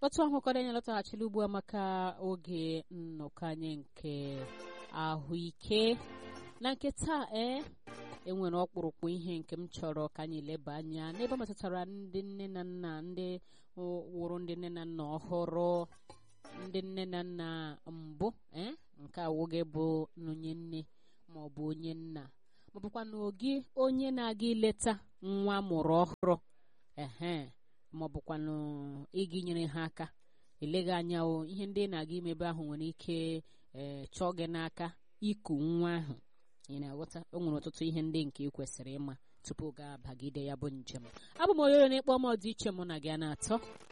otu ahụkọrọ anyị lọtaghachila ugbu a maka oge nnọkọ anyị nke ahụike na nke taa ee enwere ọkpụrụkpụ ihe nke m chọrọ ka anyị leba anya n'ebe metụtara ndị nne na nna ndị wụrụ ndị nne na nna ọhụrụ ndị nne na nna mbụ ee nke awụghị bụ onye nne ma ọ bụ onye nna ma ọ bụkwa na ogi onye na-aga ileta nwa mụrụ ọhụrụ ehe ma ọ bụkwanụ ịga inyere ha aka eleghị anya o ihe ndị na-aga imebe ahụ nwere ike ee chọọ gị n'aka iku nwa ahụ ị na-aghọta o nwere ọtụtụ ihe ndị nke ị kwesịrị ịma tupu gaa bagide ya bụ njem abụ m onye na-ekpọ m ọdịiche mụ na gị a na-atọ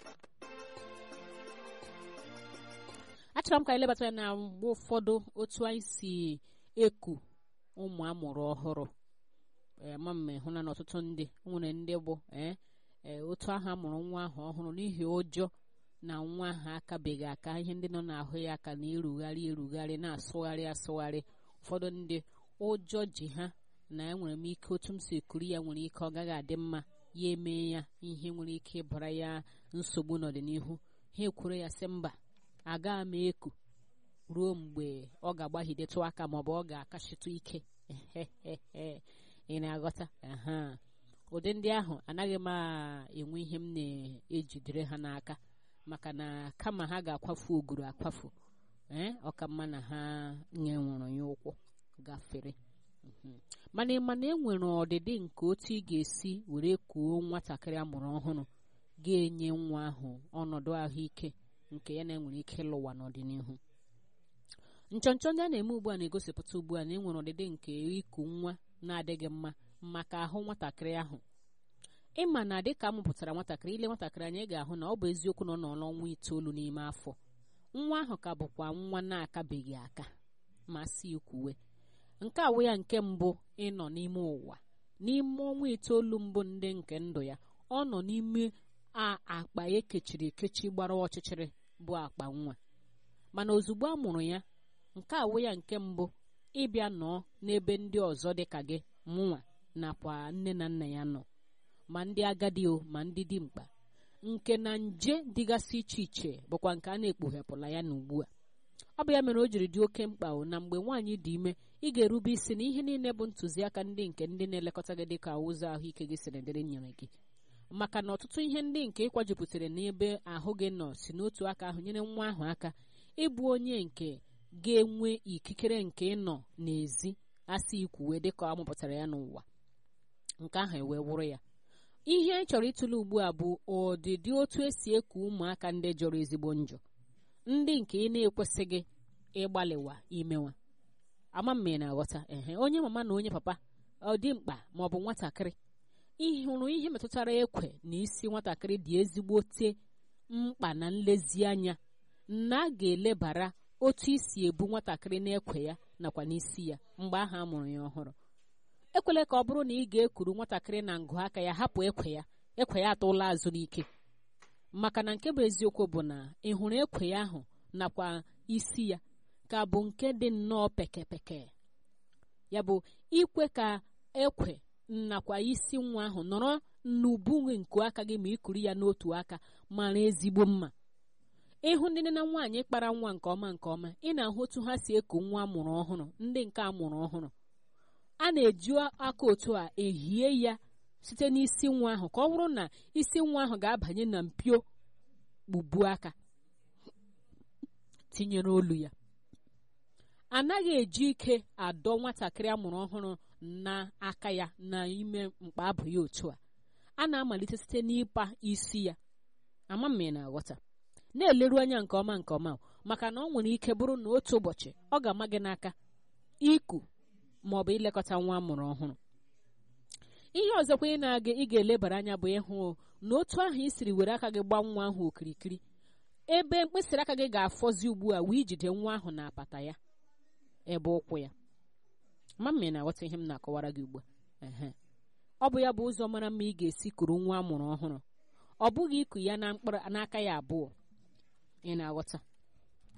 achọrọ m ka anyị lebata na mgbe ụfọdụ otu anyị si eku ụmụ amụrụ ọhụrụ ma mme hụ na n'ọtụtụ ndị nwere ndị bụ ee ee otu ahụ amụrụ nwa ahụ ọhụrụ n'ihi ụjọ na nwa ahụ akabeghị aka ihe ndị nọ n'ahụ ya aka na-erugharị erugharị na-asụgharị asụgharị ụfọdụ ndị ụjọ ji ha na enwere m ike otu m si ekuri ya nwere ike ọ gaghị adị mma ya eme ya ihe nwere ike ịbara ya nsogbu n'ọdịnihu ha ekwuru ya sị mba agaghị m eku ruo mgbe ọ ga-agbahidetụ aka maọbụ ọ ga-akachitụ ike ị na-aghọta ụdị ndị ahụ anaghị m enwe ihe m na-ejidere ha n'aka maka na kama ha ga-akwafu oguru akwafu ee ọka mma na ha nyenwụrụ ya ụkwụ gafere mana ịma na enwere ọdịdị nke otu ị ga-esi were kuo nwatakịrị amụrụ ọhụrụ ga-enye nwa ahụ ọnọdụ ahụike nke ya na-enwere ike ịlụwa n'ọdịnihu nchọnchọ ndị a na-eme ugbu a na-egosipụta ugbu a na enwere ọdịdị nke iku nwa na-adịghị mma maka ahụ nwatakịrị ahụ ịma na dịka amụpụtara nwatakịrị ile nwatakịrị anyị ga-ahụ na ọ bụ eziokwu na ọ nọ n'ọnwa itoolu n'ime afọ nwa ahụ ka bụkwa nwa na-akabeghị aka ma si kwuwe nke awụ ya nke mbụ ịnọ n'ime ụwa n'ime ọnwa itoolu mbụ ndị nke ndụ ya ọ nọ n'ime akpa ekechiri ekechi gbara ọchịchịrị bụ akpa nwa mana ozugbo a mụrụ ya nke awụ ya nke mbụ ịbịa nọọ n'ebe ndị ọzọ dịka gị mụnwa nakwa nne na nna ya nọ ma ndị agadi o ma ndị dimkpa nke na nje dịgasị iche iche bụkwa nke a na-ekpughepụla ya na ugbu a ọ bụ ya mere o jiri dị oke mkpa o na mgbe nwaanyị dị ime ị ga-erube isi na ihe niile bụ ntụziaka ndị nke ndị na-elekọta gị dịka ụzọ ahụike gị siri dịrị nyere gị maka na ọtụtụ ihe ndị nke ịkwajupụtara n'ebe ahụ gị nọ si n'otu aka ahụ nyere nwa ahụ aka ịbụ onye nke ga-enwe ikikere nke ịnọ n'ezi asị ikwuwe dịka amụpụtara ya n'ụwa nke ahụ ewee wụrụ ya ihe anyị chọrọ ịtụle ugbu a bụ ọdịdị otu esi eku ụmụaka ndị jọrọ ezigbo njọ ndị nke ị na-ekwesịghị ịgbalịwa imewa ama mma ị na-aghọta ehe onye mama na onye papa ọ dị mkpa ma ọ bụ nwatakịrị ịhụrụ ihe metụtara ekwe na isi nwatakịrị dị ezigbote mkpa na nlezianya na a ga-elebara otu isi ebu nwatakịrị n'ekwe ya nakwa n'isi ya mgbe ahụ a mụrụ ya ọhụrụ ekwela ka ọ bụrụ na ị ga-ekuru nwatakịrị na ngụ aka ya hapụ ekwe ya ekwe ya atụla azụ n'ike maka na nke bụ eziokwu bụ na ị hụrụ ekwe ya ahụ nakwa isi ya ka bụ nke dị nnọọ pekepeke ya bụ ikwe ka ekwe nakwa isi nwa ahụ nọrọ n'ubu nku aka gị ma ikuru ya n'otu aka mara ezigbo mma ịhụ ndị nne na nwaanyị kpara nwa nke ọma nke ọma ị na-ahụ otu ha si eku nwa amụrụ ọhụrụ ndị nke amụrụ ọhụrụ a na-eji aka otu a ehie ya site n'isi nwa ahụ ka ọ bụrụ na isi nwa ahụ ga-abanye na mpio kpubu aka tinyere olu ya anaghị eji ike adọ nwatakịrị amụrụ ọhụrụ n'aka ya n'ime mkpa abụ ya otu a a na-amalite site n'ịpa isi ya ama m na-aghọta na-eleru anya nke ọma nke ọma maka na ọ nwere ike bụrụ na otu ụbọchị ọ ga-ama gị n'aka iku ma ọ bụ ilekọta nwa amụrụ ọhụrụ ihe ọzọkwa ị na-aga ị ga-elebara anya bụ ịhụ na otu ahụ ị siri were aka gị gbaa nwa ahụ okirikiri ebe mkpịsịrị aka gị ga-afọzi ugbu a wee ijide nwa ahụ na apata ya ebe ụkwụ ya ma mme na-aghọta ihe m na-akọwara gị ugbu a ọ bụ ya bụ ụzọ mara mma ị ga-esi kuru nwa amụrụ ọhụrụ ọ bụghị iku ya n'aka ya abụọ ị na-aghọta